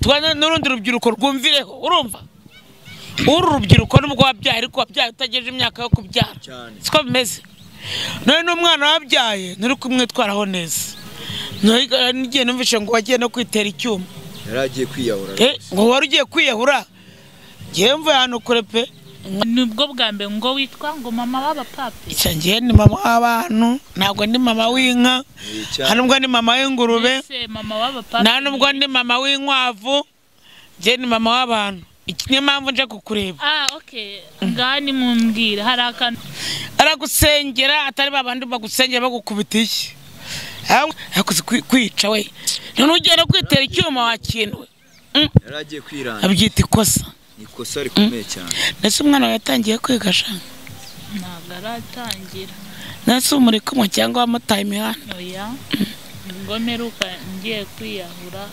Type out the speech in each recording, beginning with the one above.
tubana n'urundi rubyiruko rwumvireho urumva uru rubyiruko nubwo wabyaye ariko wabyaye utagejeje imyaka yo kubyara Cyane. siko bimeze nawe n'umwana wabyaye nturi kumwitwaraho neza Nari- n'igihe numvise ngo wagiye no kwitera icyuma yari agiye kwiyahura Eh, ngo wari ugiye kwiyahura ngewe mvuye ahantu kure pe nibwo bwa mbere ngo witwa ngo mama w'abapapi icyo ngewe ni mama w'abantu ntabwo ndi mama w'inka Eh, cyane. nta nubwo ndi mama w'ingurube Ese mama w'abapapi nta nubwo ndi mama w'inkwavu ngewe ni mama w'abantu Iki niyo mpamvu nje kukureba ah okay ngaha nimumbwira hari akantu aragusengera atari babandi bagusengera bagukubita iki yakoze kwica we none ugenda kwitera icyuma wakinwe Mm, yari agiye kwiranga abyita ikosa ni ikosa rikomeye cyane nese umwana wawe yatangiye kwiga shanga ntabwo aratangira nese umurikumwe cyangwa wamutaye imihanda oya ngo mperuka ngiye kwiyahura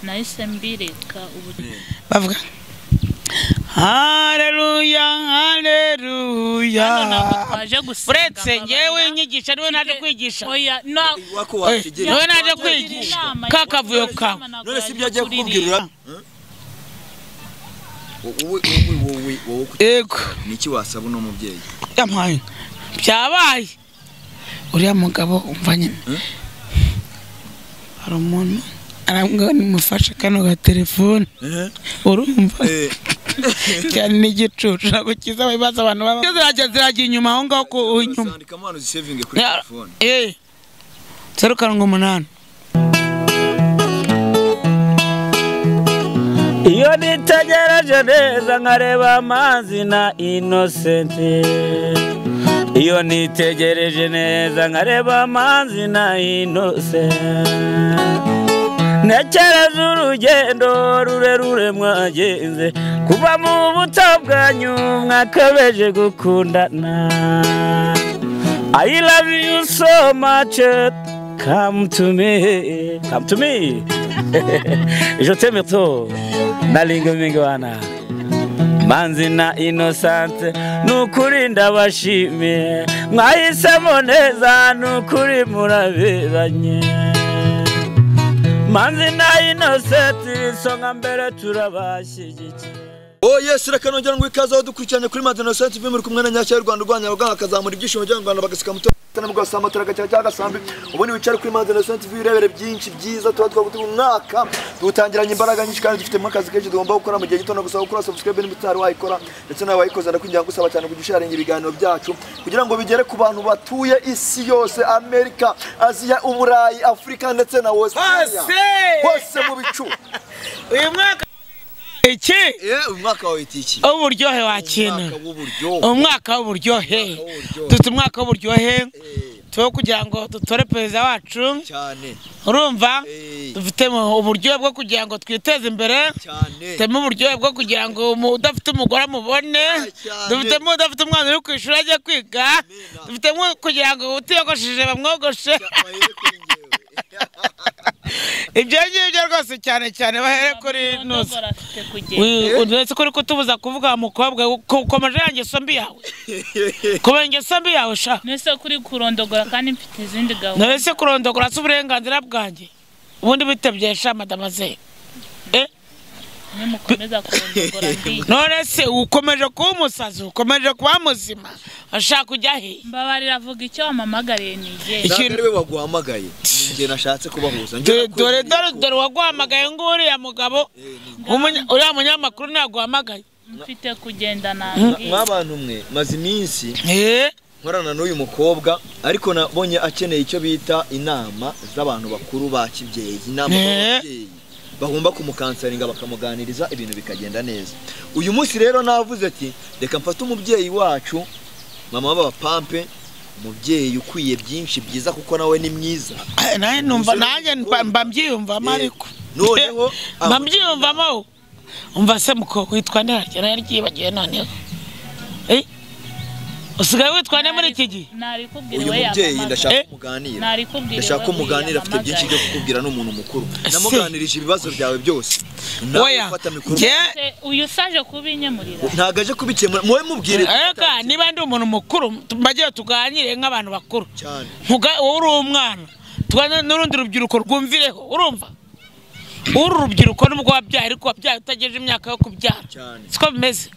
nahise mbireka ubu bavuga hareruya hareruya hano ntabwo twaje gusenga uretse ngewe mbabarira. inyigisha niwe naje kwigisha oya na wako Eh, wakigira niwe naje kwigisha ka kavuyo kawe none si ibyo agiye kukubwira wowe wowe wowe wowe ku- yego ni iki wasaba uno mubyeyi yampaye byabaye uriya mugabo umva nyine Eh? hari umuntu arambwira nimufashe kano gatelefone urumva Eh, cyane n'igicucu ntabwo kiza ibibazo abantu baba zirajya zirajya inyuma aho ngaho ku inyuma uzandikamo hano uzisevinge kuri telefone eh zeru karindwi umunani iyo nitegereje neza nkareba amazi na inosenti iyo nitegereje neza nkareba amazi na inosenti ntekereza urugendo rurerure mwagenze kuva mu buto bwanyu mwakabeje gukundana I love you so much come to me come to me je t'aime trop nalinga mingi wana manzi na inosante nukuri ndabashimiye mwahisemo neza nukuri muraberanye manzi na inosenti isonga mbere turabashyigikiye Oh yes, reka nongera ngo ikazaho dukurikiranye kuri Madonna Saint TV muri kumwe na Nyacyo y'u Rwanda urwanya abaganga akazamura ibyishimo byo mu Rwanda bagasika muto nabwo gasamatara gacya cyangwa gasambi ubundi wicare kuri Madonna Saint TV urebere byinshi byiza tuba twagutuye umwaka dutangiranye imbaraga nyinshi kandi dufitemo akazi kenshi tugomba gukora mu gihe gito no gusaba gukora subscribe niba utari wayikora ndetse nawe wayikoze ndakwinginga gusaba cyane kujya usharinga ibiganiro byacu kugira ngo bigere ku bantu batuye isi yose Amerika Aziya Uburayi Afurika ndetse na Australia hose mu bicu uyu mwaka iki eh uyu mwaka wawe itiki uburyohe wakinura w'uburyohe umwaka w'uburyohe Umwaka w'uburyohe. dufite umwaka w'uburyohe Eh, tuwo kugira ngo dutore perezida wacu cyane urumva Eh, dufitemo uburyohe bwo kugira ngo twiteze imbere cyane dufitemo uburyohe bwo kugira ngo umu- udafite umugore amubone cyane. dufitemo udafite umwana uri ku ishuri ajya kwiga Amina. dufitemo kugira ngo utiyogoshije bamwogoshe bahere kuri njyewe. ibyo ngibyo rwose cyane cyane bahere kuri nuza afite kugenda uretse ko uri kutubuza kuvuga wa mukobwa ko- komeje ya ngeso mbi yawe kubera ingeso mbi yawe sha nese kuri kurondogora kandi mfite izindi gahunda nawe se kurondogora si uburenganzira bwanjye ubundi bitebye sha madamaze Eh, nimukomeza kurondogora mbi none se ukomeje kuba umusazi ukomeje kuba muzima ashaka kujya he mbabarira avuga icyo wampamagariye nigeye Iki- ntabwo ari we waguhamagaye ni njye nashatse kubahuza dore dore dore dore waguhamagaye ng'uriya mugabo umunya- uriya munyamakuru ntaguhamagaye mfite kugenda mwa nangiye bantu mwe maze iminsi Eh, nkorana n'uyu mukobwa ariko nabonye akeneye icyo bita inama z'abantu bakuru ba kibyeyi inama z'ababyeyi bagomba kumukansaringa bakamuganiriza ibintu bikagenda neza uyu munsi rero navuze ati reka mfate umubyeyi wacu mama w'abapampe umubyeyi ukwiye byinshi byiza kuko nawe ni mwiza eh, nanjye numva nanjye mba- mba mbyiyumvamo Eh, ariko noneho mba mbyiyumvamo umva se mukobwa witwa ndaryo nari ryibagiwe noneho Eh, usigaye witwa nde muri iki gihe nari kubwira uyu we mubyeyi yampamagaye ndashaka Eh? kumuganira nari kubwira ndashaka ko we muganira afite byinshi byo kukubwira ni umuntu mukuru namuganirije ibibazo byawe byose nawe oya ufata mikoro njye Se, uyu saje kubinyemurira ntabwo aje kubikemura muwe mubwire Aka niba ndi umuntu mukuru mbajye tuganire nk'abantu bakuru cyane Ntuga- wowe uri umwana tuganire n'urundi rubyiruko rwumvireho urumva uru rubyiruko nubwo wabyaye ariko wabyaye utagejeje imyaka yo kubyara Cyane. siko bimeze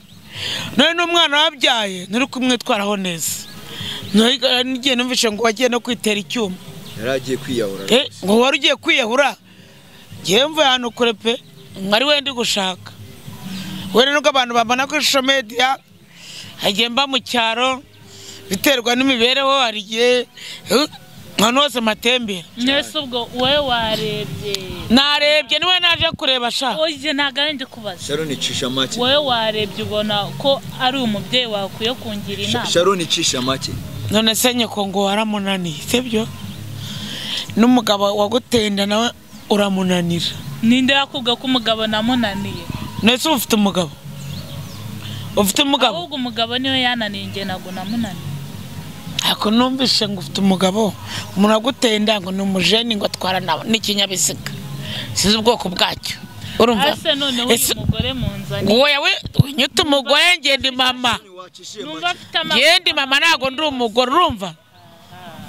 none n'umwana wabyaye nturi kumwitwaraho neza None n'igihe numvise ngo wagiye no kwitera icyuma yari agiye kwiyahura Eh, ngo wari ugiye kwiyahura ngewe mvuye ahantu kure pe mwari wenda gushaka wenda nubwo abantu babona ko social media hagiye mba mu cyaro biterwa n'imibereho hari igihe eh, ahantu hose matembera mwese ubwo wowe warebye narebye niwe naje kureba shaka oye ntabwo ari ndi kubaza sharon icisha make wowe warebye ubona ko ari umubyeyi wakwiye kungira Sha- inama sharon icisha make none se nyoko ngo waramunaniye sibyo n'umugabo waguteye inda nawe uramunanira ninde yakubwiye ko umugabo namunaniye none se uba ufite umugabo ufite umugabo ahubwo umugabo niwe yananiye njye ntabwo namunaniye ariko numvise ngo ufite umugabo umuntu waguteye inda ngo ni umujeni ngo atwara nawe n'ikinyabiziga sinzi ubwoko bwacyo urumva ase noneho uyu Ese mugore munzanye ngo wowe unyita umugore ngenda mama wacishije numva afite ngenda mama ntabwo ndi umugore urumva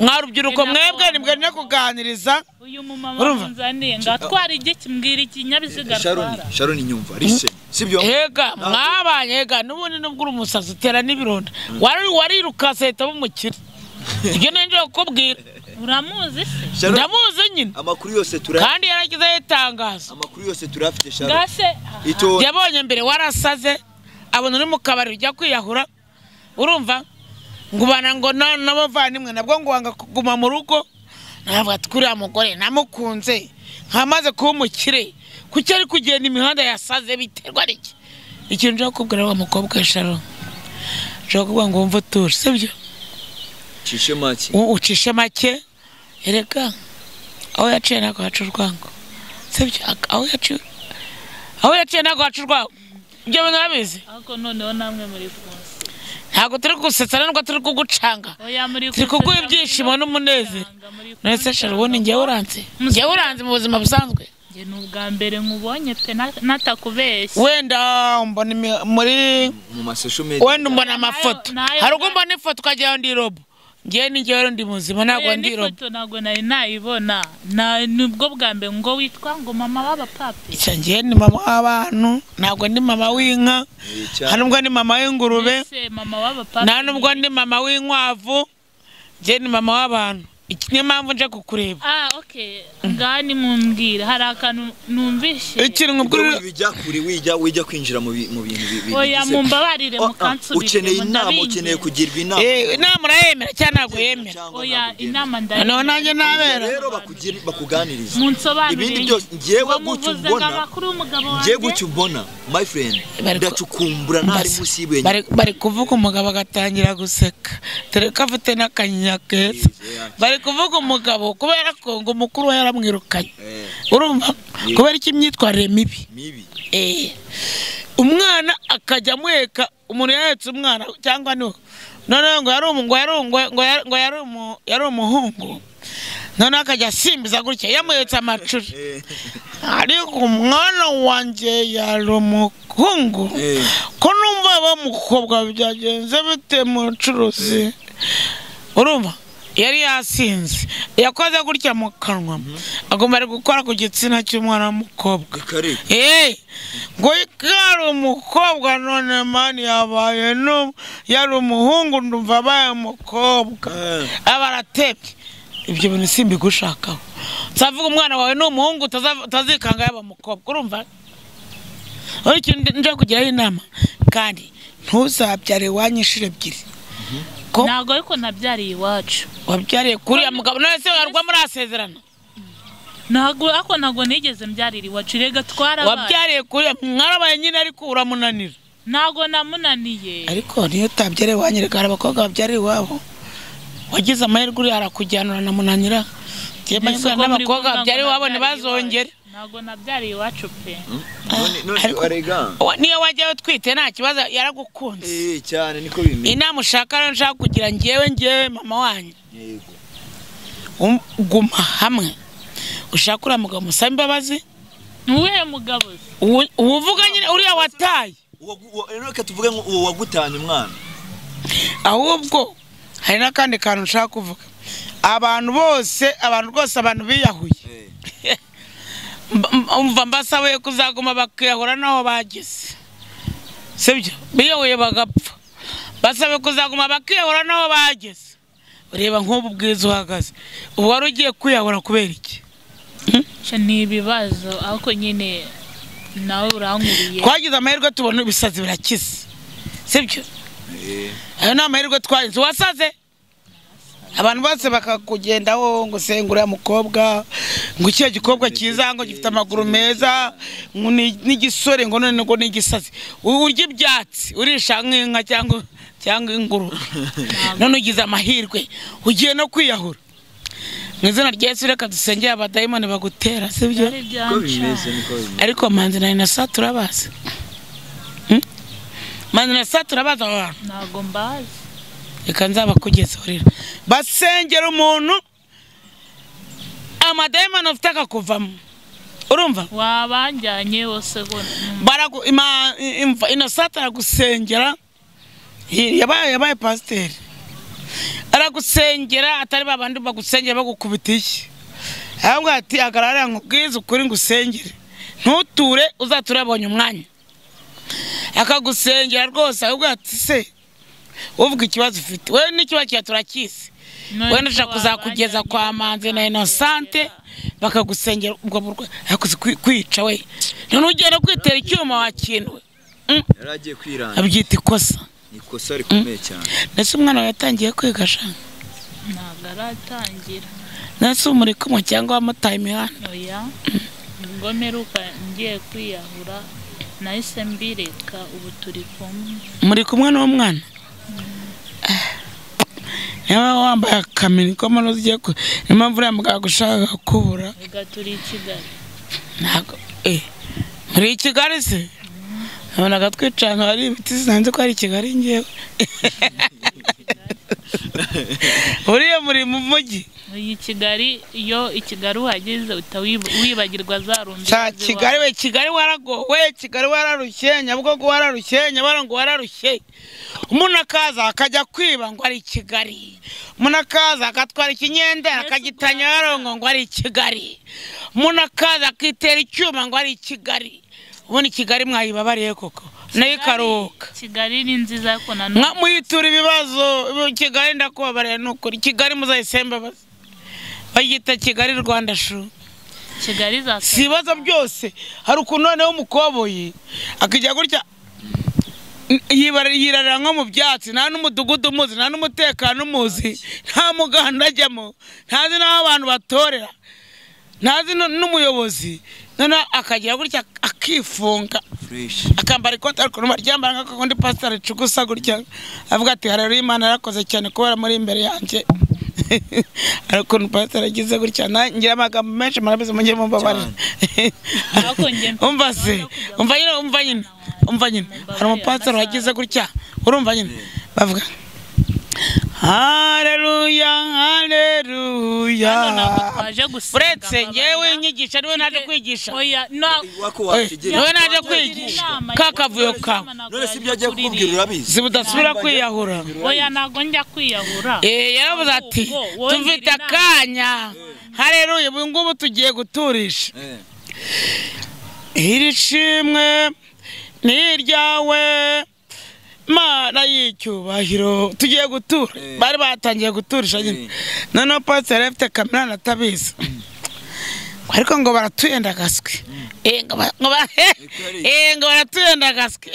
mwarubyiruko mwebwe nibwo no kuganiriza uyu mumama Urumva? munzaniye ngo atware igiki mbwira ikinyabiziga sharon atwara sharon nyumva listen sibyo Ega mwabanye ega n'ubundi nubwo uri umusazi utera n'ibironda wari warirukanse ahitamo umukire ibyo ni njye kukubwira uramuzi se sharon ndamuzi nyine amakuru yose tura kandi yaragezeho itangazo amakuru yose turafite sharon gase ito yabonye mbere warasaze abona uri mu kabari ujya kwiyahura urumva ngo ubana ngo na- n'abavandimwe nabwo ngo wanga kuguma mu rugo ntabwo atwiriye mugore namukunze nkamaze kuba umukire kuki ari kugenda imihanda yasaze biterwa n'iki ikintu nshaka kukubwira wa mukobwa we sharon nshaka kuvuga ngo wumve utuje sibyo cishe make U- ucishe make erega aho yaciye ntabwo haca urwango sibyo Ak- aho yaciye aho yaciye ntabwo haca urwango ibyo bintu urabizi ariko noneho namwe muri kumwe ntabwo turi kugusetsa nubwo turi kugucanga oya muri turi kuguha kunseka, ibyishimo muri n'umunezero kunsanga, muri nonese kunsanga. shara ubundi ngewe uranze ngewe uranze mu buzima busanzwe Njye ni ubwa mbere nkubonye pe na- natakubeshye wenda mbona imi- muri mu masesho medi wenda mbona amafoto Nayo- nayo- hari ubwo mbona ifoto ukagira ngo ndi robo ngewe ni ngewe ndi muzima ntabwo Oya, ndi robo n'ifoto ntabwo nari nayibona Na- ni ubwo bwa mbere ngo witwa ngo mama w'abapapi icyo ngewe ni mama w'abantu ntabwo ndi mama w'inka hari ubwo ni mama w'ingurube Ese mama w'abapapi nta nubwo ndi mama w'inkwavu njye ni mama w'abantu iki niyo mpamvu nje kukureba ah okay ngaha nimumbwira hari akantu numvise ikintu ubwo kuri wijya kure wijya wijya kwinjira mu bi- mu bintu bi- bi- oya bigize- mumbabarire Oh, ah, mukansubiremo ukeneye inama ndabinginze. ukeneye kugirwa inama inama urayemera cyangwa ntabwo yemera Cyangwa oya ntabwo ugenda. inama ndari noneho nanjye nabera rero bakugira bakuganiriza munsobanurire ibindi byose ngewe ngo gutyo muvuze ngo ubona amakuru y'umugabo ngewe wanjye gutyo ubona my friend Bari ku- ndacukumbura ntari Basi, munsi y'ibuye bari- bari kuvuga umugabo agatangira guseka dore ko afite n'akanyinya keza bari kuvuga umugabo kubera ko ngo umukuru we yaramwirukanye Eh, urumva kubera iki imyitwarire mibi mibi Eh, umwana akajya amweka umuntu yahetse umwana cyangwa ni noneho ngo yari umu- ngo yari umu- ngo ngo yari- ngo yari umu- yari umuhungu noneho akajya asimbiza gutya yamuhetse amacuri Eh, ariko umwana wanjye yari umuhungu Eh. ko numva bamukobwa byagenze bite mucuruzi urumva yari yasinze yakoze gutya mu kanwa agomba ari gukora ku gitsina cy'umwana w'umukobwa akareka Hey, ngo kari umukobwa none mani yabaye nu yari umuhungu ndumva abaye umukobwa Eh. aba aratebye ibyo bintu simbigushakaho nsavuga umwana wawe ni umuhungu utaza- utazikanga yaba umukobwa urumva uri ikintu nje kugiraho inama kandi ntuzabyare iwanyu inshuro ebyiri ko ntabwo ariko nabyariye iwacu wabyariye kuriya mugabo none se warwa murasezerana ntabwo ariko ntabwo nigeze mbyarira iwacu rega twarabaye wabyariye kuriya mwarabaye nyine ariko uramunanira ntabwo namunaniye ariko niyo utabyara iwanyu reka hari abakobwa babyara iwabo wagize amahirwe uri arakujyanura na munanira ngiye mbanywa Mbese uko muri n'abakobwa kumva ngo babyara iwabo nabyariye ntibazongere iwacu. ntabwo nabyariye iwacu pe none none ariko- arega Wa- niyo wajyayo utwite nta kibazo yaragukunze eh cyane niko bimeze inama ushaka rero nshaka kugira ngewe ngewe mama wanyu yego um- guma hamwe ushaka uriya mugabo musabe imbabazi ni uwuhe mugabo se? uwo uwo uvuga nyine uriya wataye Uwo- uwo- rero reka tuvuge ngo uwo wagutanye umwana ahubwo hari n'akandi kantu nshaka kuvuga abantu bose abantu rwose abantu biyahuye Eh, mba- mba- umva mbasabaye kuzaguma bakiyahura n'aho bageze sibyo biyoboye bagapfa basabe kuzaguma bakiyahura n'aho bageze ureba nk'ubu bwiza uhagaze ubu wari ugiye kwiyahura kubera iki Sha ni ibibazo ariko nyine nawe urankuriye twagize amahirwe tubona ibisazi birakize sibyo ayo ni amahirwe twagize wasaze abantu bose bakakugendaho ngo se nguriya mukobwa ngo icyo gikobwa cyiza ngo gifite amaguru meza ngo ni- n'igisore ngo none ngo n'igisazi Ur- urya ibyatsi urisha nk'inka cyangwa cyangwa ingurube none ugize amahirwe ugiye no kwiyahura mu izina rya yesu reka dusengere abadayimoni bagutera sibyo byari uko byanca bimeze niko bimeze ariko manzi na inasa turabazi Hmm? manzi na inasa turabazi aba bantu ntabwo mbazi reka nzabakugezaho rero basengera umuntu amadayimani afite akakuvamo urumva wabanjyanye wose gona baragu ima imva inosata aragusengera Hi- yabaye yabaye pasiteri aragusengera atari babandi bagusengera bagukubita iki ahubwo ati hagarara nkubwize ukuri ngusengere ntuture uzature abonye umwanya akagusengera rwose ahubwo ati se uvuga ikibazo ufite we n'ikibazo cyawe turakizi wenda ushaka kuzakugeza kwa manzi na inosante bakagusengera ubwo burwayi yakoze kwica we none ugenda kwitera icyuma wakinwe yari agiye kwiranga abyita ikosa ni ikosa rikomeye cyane ndetse umwana wawe yatangiye kwiga shanga ntabwo aratangira ndetse umurikumwe cyangwa wamutaye imihanda oya ubwo mperuka ngiye kwiyahura nahise mbireka ubu turi kumwe muri kumwe n'uwo mwana Ah. niyo mpamvu wambaye akamini ko mpano ugiye ku niyo mpamvu uriya mugabo agushaka kubura reka turi i kigali ntabwo eh muri i kigali se nabonaga twicanga hari ibiti sinanze ko hari i kigali ngewe buriya muri mu mujyi iyi kigali iyo i kigali uhageze uhita wiba- wibagirwa za rumbi Cya Kigali we Kigali waragowe Kigali wararushye Nyabugogo wararushye Nyabarongo wararushye umuntu akaza akajya kwiba ngo ari i Kigali umuntu akaza agatwara ikinyendera akagita Nyabarongo ngo ari i Kigali umuntu akaza akitera icyuma ngo ari i Kigali ubundi Kigali mwayibabariye koko nayo ikaruhuka kigali ni nziza ariko nanone Mwa- muyitura ibibazo ubu Kigali ndakubabariye ni ukuri Kigali muzayisembe bagita Kigali Rwanda shuru kigali za si ibibazo byose hari ukuntu noneho umukoboyi akajya gutya n- yibara- yirarira nko mu byatsi nta n'umudugudu umuzi nta n'umutekano umuzi nta muganda ajyamo ntazi n'aho abantu batorera ntazi nu- n'umuyobozi noneho akagira gutya akifunga fureshi akambara ikote ariko ryambara nk'akakundi pasitari ricugusa gutya avuga ati hari rero imana yarakoze cyane kubera muri imbere yanjye hari ukuntu pasitari agize gutya na- ngira amagambo menshi murabizi mujye mumbabarira Ariko njye mfite umva se gahunda yo kujya umva nyine umva nyine umva nyine hari umupasitari wagize gutya urumva nyine bavuga haleluya haleluya hano ntabwo twaje gusenga uretse ngewe mbabarira. inyigisho niwe naje kwigisha oya na- wako Eh, wategereje wowe naje kwigisha ka kavuyo kawe none si ibyo agiye kukubwira urabizi zibudasubira kwiyahura oya ntabwo njya kwiyahura Eh, yaravuze ati Ahubwo, wongera tufite inama." akanya hareruye ubu ngubu tugiye guturisha Eh. iri shimwe ni iryawe mana y'icyubahiro tugiye gutura Eh. bari batangiye guturisha nyine Eh. noneho pasiteri yari afite kamera atabizi ariko ngo baratuyendagaswe Eh, ngo ba- ngo ba- kweli. eh, ngo baratuyendagaswe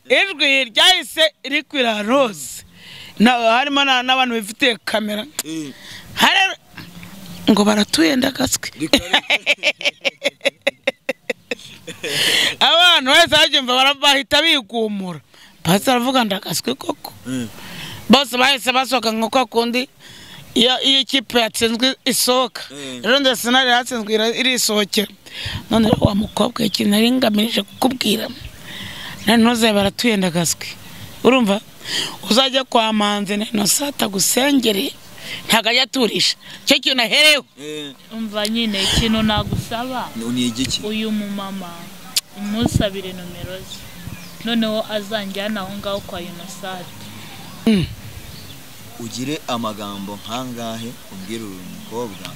ijwi ryahise rikwira ahantu hose Na- harimo na- n'abantu bifitiye kamera Eh, Hare- ngo baratuyendagaswe abantu bahise babyumva bara- bahita bigumura basi aravuga ndakaswe koko eh. bose bahise basohoka nka kwa kundi iyo iyo ikipe yatsinzwe isohoka Mm. rero ndetse sinari yatsinzwe ira- irisohokera none rero wa mukobwa ikintu nari ngamije kukubwira nari ntuze baratuyendagaswe urumva uzajya kwa manzi na inosata gusengere ntabwo ajya aturisha icyo kintu ahereho Eh, umva nyine ikintu nagusaba ni igiki uyu mumama umusabire nomero ze noneho azanjyana aho ngaho kwa unisati ugire amagambo nkangahe ubwira uyu mukobwa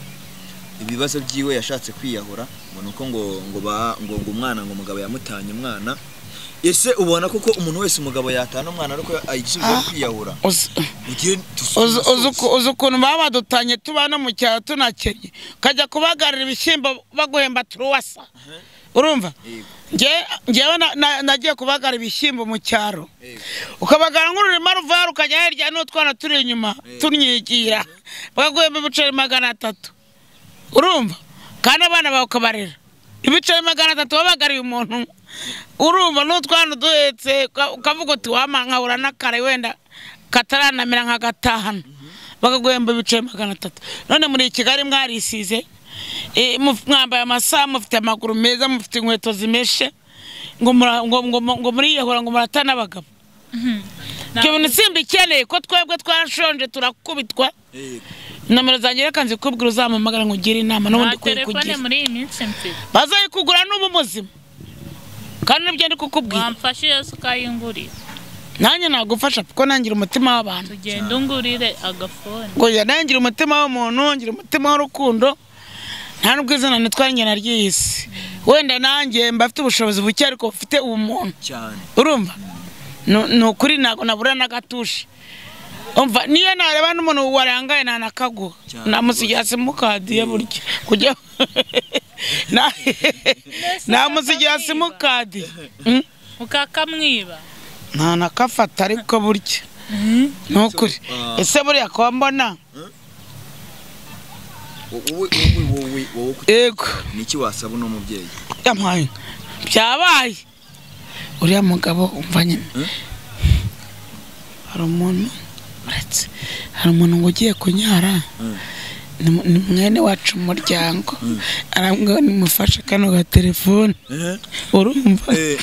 ibibazo byiwe yashatse kwiyahura ngo ni uko ngo ngo ba ngo ngo umwana ngo umugabo yamutanye umwana ese ubona koko umuntu wese umugabo yatana umwana ariko ayisubiza kwiyahura Uzi- ugiye uzi- uzi uku- uzi ukuntu baba badutanye tubana mu cyaro tunakennye ukajya kubagarira ibishyimbo baguhemba turuwasa urumva Yego. Nge- ngewe na- na- nagiye kubagara ibishyimbo mu cyaro Yego. ukabagara nk'ururima ruvara ukajya hirya n'utwana turi inyuma tunyigira bakaguhemba ibiceri magana atatu urumva kandi abana bawe ukabarera ibiceri magana atatu wabagariye umuntu urumva n'utwana uduhetse uka- ukavuga uti wama nkahura n'akare wenda kataranamera nka gatahano bakaguhemba ibiceri magana atatu none muri kigali mwarisize eh, muf- mwambaye amasaha mufite amaguru meza mufite inkweto zimeshe ngo mura- ngo- ngo- ngo muriyahura ngo murata n'abagabo ibyo bintu simba ikeneye ko twebwe twarashonje turakubitwa nomero zanjye reka nzikubwira uzampamagara ngo ugire inama nta n'ubundi ukwiye telefone kugira muri iyi minsi mfite bazayikugura n'uba muzima kandi nibyo ndi kukubwira wamfashije se ukayingurira nanjye nagufasha kuko nangira umutima w'abantu tugenda ungurire agafone ngo njya nangira umutima w'umuntu ngira umutima w'urukundo nta n'ubwo izina nitwara njye naryiyise wenda nanjye mba afite ubushobozi buke ariko bufite ubumuntu cyane urumva Nu- ni ukuri ntabwo nabura n'agatushe umva niyo nareba n'umuntu warangaye ntanakaguha Cyane namusigira simukadi ye burya kujya Na- namusigira simukadi Mm. ukakamwiba nta nakafata ariko burya ni ukuri So, ese buriya kuba mbona wowe wowe wowe wowe ku- yego niki wasaba uno mubyeyi yampaye byabaye uriya mugabo umva nyine Eh? hari umuntu uretse hari umuntu ngo ugiye kunyara Mm. ni mu- ni mwene wacu mu muryango arambwira ngo nimufashe kano gatelefone eh urumva eh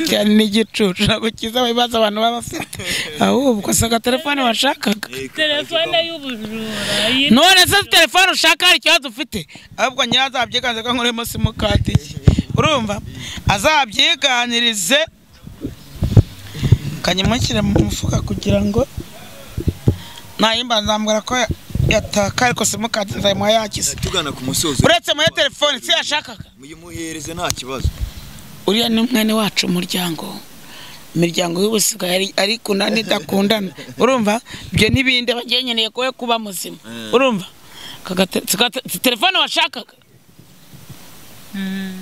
cyane n'igicucu ntabwo kiza ibibazo abantu baba bafite ahubwo si agatelefone washakaga telefone y'ubujura iyi none se telefone ushaka hari ikibazo ufite ahubwo nyawe azabyiganze ko nkuremo simukadi ye urumva azabyiganirize kanyamushyire mu mufuka kugira ngo nayimba nzambwira ko yataka ariko simukadi nzayimuha yakize tugana ku musozo uretse muhe telefone si yashakaga muyimuhereze nta kibazo uriya ni umwene wacu umuryango imiryango y'ubusiga ari ikundana n'idakundana urumva ibyo n'ibindi bagenyeneye kowe kuba muzima Mm. urumva Aka gate- si gate- si telefone washakaga Mm,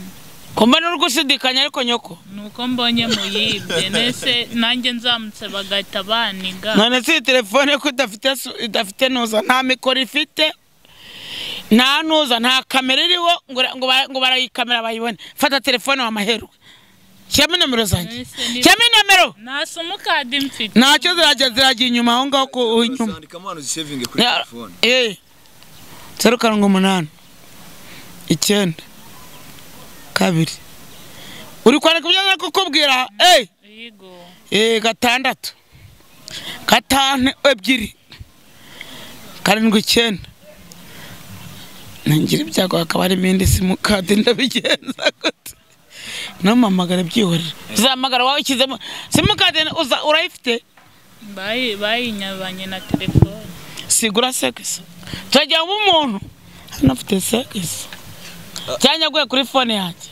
kumba n'uri gushidikanya ariko nyoko nuko mbonye muyibye nese nanjye nzamutse bagahita baniga none si iyi telefone ko idafite su- idafite nuza nta mikoro ifite nta nuza nta kamera iriho ngo ura- ngo bara- ngo barayikamera bayibone fata telefone wamaherwe shyiramo nomero zanjye Nahise ni- shyiramo nomero nta simukadi mfite ntacyo zirajya zirajya inyuma aho ngaho ku inyuma urasandikamo hano zisevinge kuri telefone Eh. zeru karindwi umunani icyenda kabiri uri kwandika ibyo nari kukubwira eyi Yego. Eh, gatandatu gatanu ebyiri karindwi icyenda ntangira ibyago hakaba harimo indi simukadi ndabigenza gute ntumamagare byihorera uzahamagara wowe ushyizemo simukadi uza- urayifite Bayi- bayinyabanye na telefone sigura sekisi turagira ngo umuntu hano afite sekisi cyanyaguye kuri fone yanjye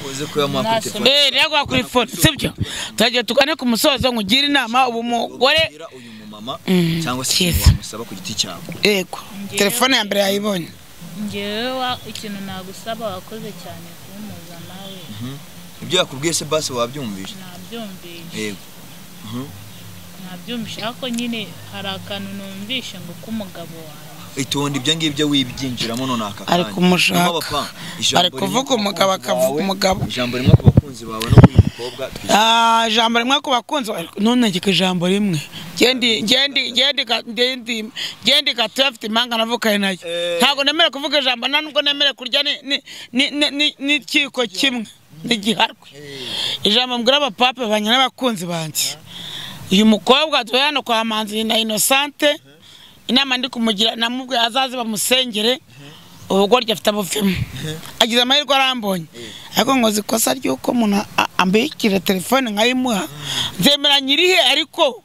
uze kuyamuha kuri Nta telefone Eh, rero kuri fone sibyo turagira tugane ku musozo ngo ugire inama ubu umugore Ubwira uyu mumama Mm, cyangwa se cyiza. ikintu wamusaba ku giti cyawe yego telefone ya mbere yayibonye ngewe wa- ikintu nagusaba wakoze cyane kumuza nawe ibyo yakubwiye se basi wabyumvise nabyumvishe yego nabyumvishe ariko nyine hari akantu numvishe ngo k'umugabo wawe itonde ibyo ngibyo wibyinjiramo none aka Ari kanya. kumushaka. Naho abapanga, ijambo Ari kuvuga rimwe ku umugabo bakunzi akavuga bawe, umugabo. ijambo rimwe ku bakunzi bawe no kuri mukobwa twishyura. Ah, ijambo rimwe ku bakunzi nonegeka ijambo rimwe Gendi- gendi- gendi ga- gendi- gendi gatoya afite impanga navukanye nayo Eh. ntabwo nemere kuvuga ijambo nta nubwo nemere kurya ni- ni- ni- ni- ni- n'ikiko kimwe n'igiharwe ijambo mbwira abapape banjye n'abakunzi banjye uyu mukobwa tuwe hano kwa manzi na inosante inama ndi kumugira namubwiye azaze bamusengere ubugoryi afite abuvemo agize amahirwe arambonye ariko ngo nzi ikosa ry'uko umuntu a- ambikira telefone nkayimuha nzemera nyirihe ariko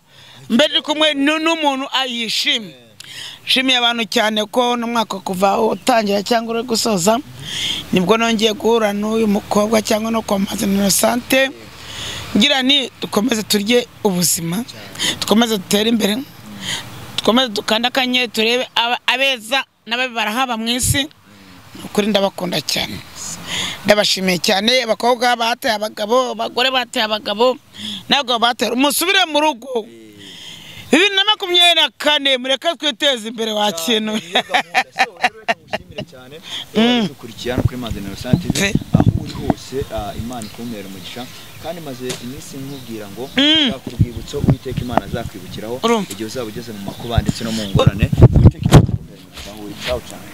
mbe ndi kumwe nu- n'umuntu ayishimye nshimiye abantu cyane ko n'umwaka kuva utangira cyangwa uri gusoza nibwo nongeye guhura n'uyu mukobwa cyangwa no kwamamaza inosante ngira ni dukomeze turye ubuzima dukomeze dutere imbere dukomeze dukanda akanyenyeri turebe aba- abeza n'ababi barahaba mu isi ni ukuri ndabakunda cyane ndabashimiye cyane abakobwa bataye abagabo abagore bataye abagabo ntabwo bataye umusubire mu rugo bibiri na makumyabiri na kane mureke twiteze imbere wa kintu ushimire cyane dukurikira no kuri Manzaniro Innocent TV Pe. aho uri hose ah, Imana ikumere umugisha kandi maze iminsi nkubwira ngo ushaka urwibutso Uwiteka Imana azakwibukiraho Urumva. igihe uzaba ugeze mu makuba ndetse no mu ngorane Uwiteka Imana ikumere umugisha aho uri ciao ciao